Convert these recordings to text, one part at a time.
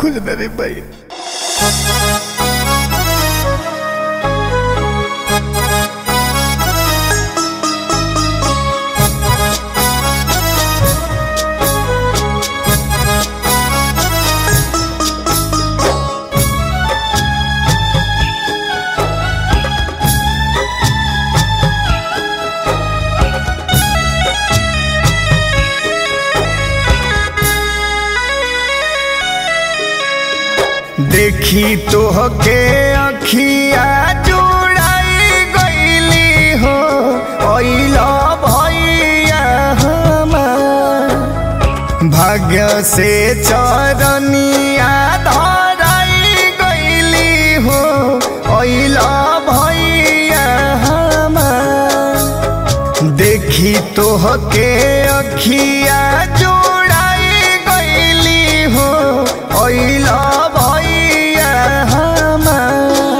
खोजना रे भाई देखी तोहके अखिया जुड़ाई गईली हो अइला भैया हमार भाग्य से चरनिया धराई गईली हो अइला भैया हमार देखी तोहके अखिया जोड़ाई गईली हो अइला भैया हमार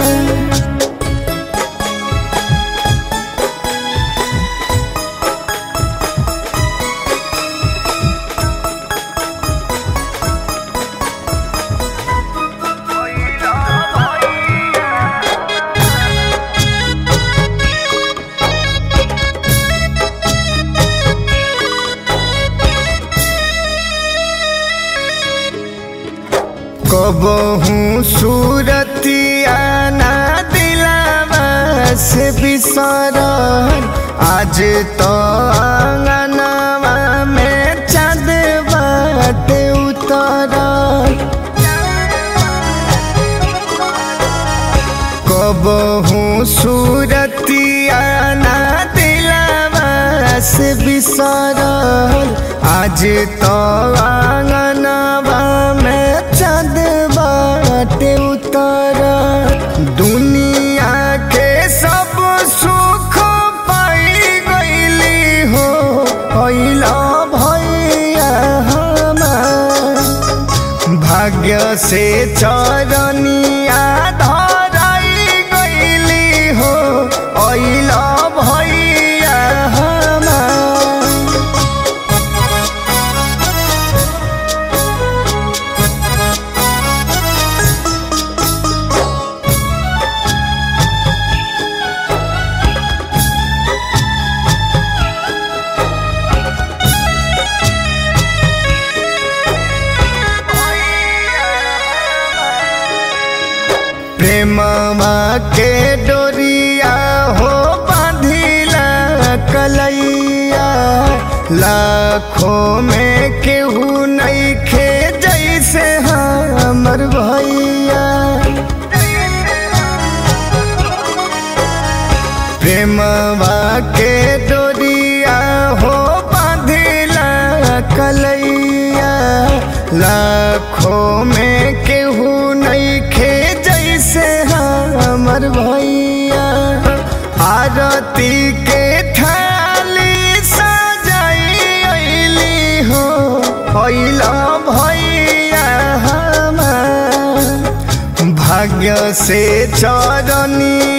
कबहू सूरतिया ना दिलावा से बिसरल आज तो आंगनवा में चाँद बाटे उतरल कबहू सूरतिया ना दिलावा से बिसरल आज तो आंगनवा में चाँद बाटे उतरल दुनिया के सब सुख पाई गईली हो अइला भैया हमार भाग्य से चरनिया धराई गईली हो अइला भैया हमार प्रेमवा के डोरिया हो बांधिला कलैया लाखों में केहू नहीं खे जैसे हमर भैया प्रेमवा के डोरिया हो बांधिला कलैया लाखों में केहू नहीं खे जैसे हमर भैया आरती के थाली सजाई अइली हो अइला भैया हमार भाग्य से चरनी